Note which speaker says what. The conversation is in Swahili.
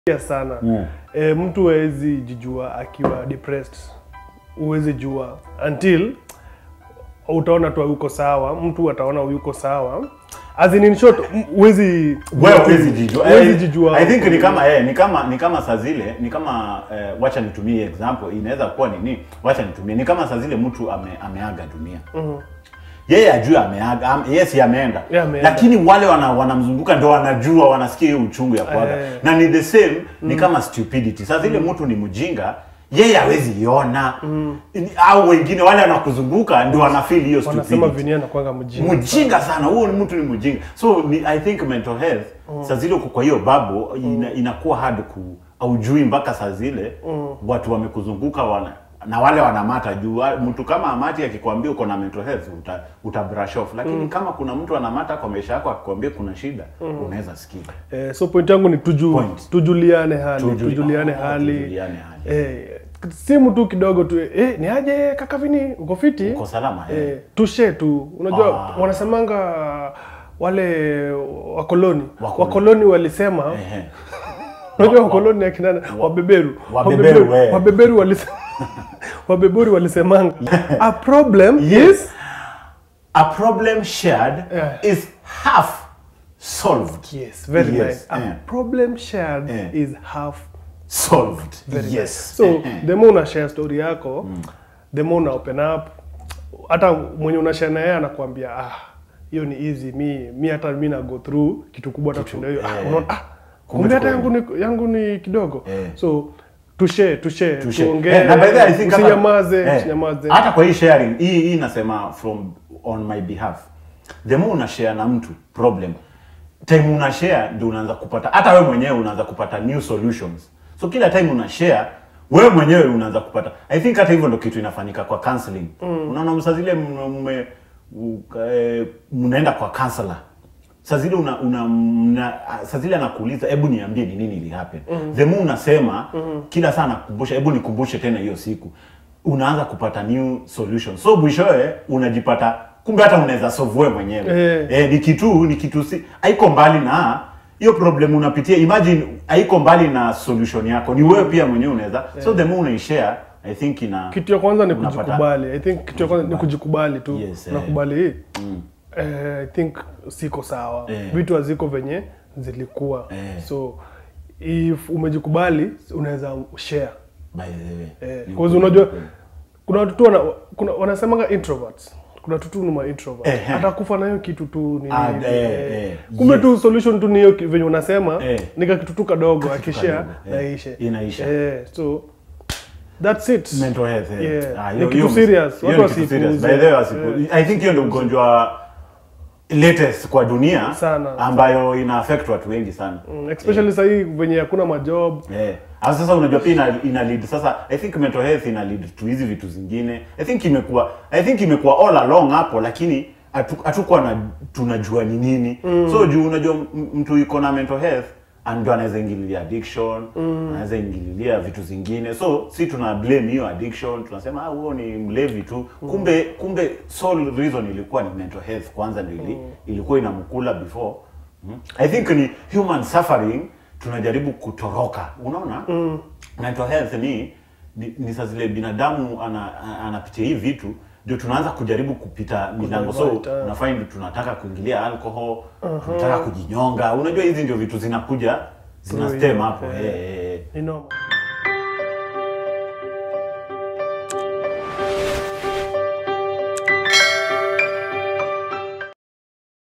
Speaker 1: ya sana
Speaker 2: Mm.
Speaker 1: e, mtu hawezi jijua akiwa depressed huwezi jua until utaona tu yuko sawa mtu ataona yuko sawa as in, in short m- huwezi
Speaker 2: wewe huwezi jijua
Speaker 1: huwezi
Speaker 2: Eh,
Speaker 1: jijua
Speaker 2: I think ni kama eh, ni kama ni kama saa zile ni kama eh, wacha nitumie example inaweza kuwa nini wacha nitumie ni kama saa zile mtu ame, ameaga dunia yeye ajue ameaga am, yes ameenda
Speaker 1: Yeah, ameenda.
Speaker 2: lakini wale wana, wanamzunguka ndo wanajua wanasikia hiyo uchungu ya kuaga
Speaker 1: Eh.
Speaker 2: na ni the same ni kama stupidity saa zile mtu ni mjinga yeye hawezi iona Ni- au wengine wale wanakuzunguka ndio wanafeel hiyo
Speaker 1: wanasema
Speaker 2: stupidity
Speaker 1: vinia nakwanga mjinga
Speaker 2: mjinga sana huo ni mtu ni mjinga so ni, i think mental health saa zile uko kwa hiyo babo ina, inakuwa hard ku aujui mpaka saa zile watu wamekuzunguka wana na wale wanamata juu wa- mtu kama amati akikwambia uko na mental health uta, uta brush off lakini kama kuna mtu anamata kwa maisha yako akikwambia kuna shida unaweza sikia
Speaker 1: eh, so point yangu ni tuju,
Speaker 2: Point.
Speaker 1: tujuliane hali
Speaker 2: Tujuli-
Speaker 1: tujuliane
Speaker 2: oh,
Speaker 1: hali
Speaker 2: tujuliane hali.
Speaker 1: eh, simu tu kidogo tu eh, ni aje kaka vini uko fiti
Speaker 2: uko salama eh.
Speaker 1: eh, tushe tu unajua
Speaker 2: Ah.
Speaker 1: wanasemanga wale wakoloni
Speaker 2: Wakoloni.
Speaker 1: wakoloni walisema
Speaker 2: Ehe.
Speaker 1: unajua wakoloni akina nani? wabeberu
Speaker 2: Wabeberu, eh.
Speaker 1: wabeberu walisema wabeberu walisemanga a problem is
Speaker 2: a problem shared
Speaker 1: Yeah.
Speaker 2: is half solved
Speaker 1: yes very
Speaker 2: Yes,
Speaker 1: nice a
Speaker 2: eh.
Speaker 1: problem shared
Speaker 2: Eh.
Speaker 1: is half
Speaker 2: solved
Speaker 1: Very nice.
Speaker 2: yes
Speaker 1: so
Speaker 2: Eh, eh.
Speaker 1: the more una share story yako the more una open up hata mwenye una share na yeye anakuambia ah hiyo ni easy mi mi hata mi na go through kitu kubwa hata kushinda hiyo ah
Speaker 2: eh.
Speaker 1: unaona ah
Speaker 2: Kumbe
Speaker 1: kumbe hata
Speaker 2: tuko
Speaker 1: yangu ni yangu ni kidogo
Speaker 2: Eh.
Speaker 1: so tushare tushare
Speaker 2: Tushe.
Speaker 1: tuongee
Speaker 2: Eh, na by the way, I think hata-
Speaker 1: usinyamaze
Speaker 2: eh,
Speaker 1: usinyamaze
Speaker 2: hata kwa hii sharing hii hii nasema from on my behalf the more una share na mtu problem time una share ndio unaanza kupata hata wewe mwenyewe unaanza kupata new solutions so kila time una share wewe mwenyewe unaanza kupata i think hata hivyo ndio kitu inafanyika kwa counseling unaona msa zile mme- mme- u- eh, mnaenda kwa counselor saa zile una, una, mna, saa zile anakuuliza hebu niambie ni nini ili happen mm. the more unasema mm. kila saa anakukumbusha hebu nikumbushe tena hiyo siku unaanza kupata new solution so mwishowe unajipata kumbe hata unaweza solve wewe mwenyewe
Speaker 1: Eh.
Speaker 2: eh, ni kitu ni kitu si haiko mbali na hiyo problem unapitia imagine haiko mbali na solution yako ni wewe pia mwenyewe unaweza so the more unaishare i think ina
Speaker 1: kitu ya kwanza ni
Speaker 2: unapata-
Speaker 1: kujikubali i think kitu ya kwanza ni kujikubali tu
Speaker 2: Yes, eh.
Speaker 1: nakubali hii eh, i think siko sawa
Speaker 2: Eh.
Speaker 1: vitu haziko venye zilikuwa
Speaker 2: Eh.
Speaker 1: so if umejikubali unaweza share
Speaker 2: by the way
Speaker 1: eh,
Speaker 2: Ni
Speaker 1: cause
Speaker 2: ukweli,
Speaker 1: unajua
Speaker 2: ukweli.
Speaker 1: kuna watu tu wana, kuna wanasemanga introverts kuna watu tu ni ma introvert
Speaker 2: Eh, eh.
Speaker 1: atakufa na hiyo kitu tu ni
Speaker 2: Ah,
Speaker 1: nini,
Speaker 2: eh,
Speaker 1: eh.
Speaker 2: eh,
Speaker 1: kumbe
Speaker 2: yes.
Speaker 1: tu solution tu ni hiyo ki- venye unasema
Speaker 2: Eh.
Speaker 1: nika kitu tu kadogo akishare
Speaker 2: kadogo, eh.
Speaker 1: naishe
Speaker 2: Inaisha.
Speaker 1: eh, so that's it
Speaker 2: mental health eh.
Speaker 1: Yeah.
Speaker 2: Ah,
Speaker 1: Ni
Speaker 2: hiyo-
Speaker 1: kitu
Speaker 2: hiyo-
Speaker 1: serious.
Speaker 2: hiyo
Speaker 1: Watu
Speaker 2: ni kitu serious.
Speaker 1: wasipuuze.
Speaker 2: By the way, wasipu- I think hiyo ndio ugonjwa latest kwa dunia
Speaker 1: Sana.
Speaker 2: ambayo ina affect watu wengi sana
Speaker 1: Mm, especially sahii venye hakuna majob
Speaker 2: Eh. Alafu sasa unajua pia ina, ina lead sasa I think mental health ina lead to hizi vitu zingine. I think imekuwa I think imekuwa all along hapo lakini hatu- hatukuwa na tunajua ni nini. So juu unajua m- mtu yuko na mental health ndio anaweza ingililia addiction, anaweza ingililia vitu zingine. So si tuna blame hiyo addiction, tunasema ah huo ni mlevi tu. Kumbe kumbe sole reason ilikuwa ni mental health kwanza ndio ili, ilikuwa inamkula before. Mm. I think ni human suffering tunajaribu kutoroka unaona mm. mental health ni ni, ni saa zile binadamu ana- ana- anapitia hii vitu ndio tunaanza kujaribu kupita milango so
Speaker 1: right, ah.
Speaker 2: unafind tunataka kuingilia alcohol tunataka kujinyonga unajua hizi ndio vitu zinakuja zina
Speaker 1: Through
Speaker 2: stem
Speaker 1: hiyo,
Speaker 2: hapo
Speaker 1: eh.
Speaker 2: eh, eh, eh.
Speaker 1: ni normal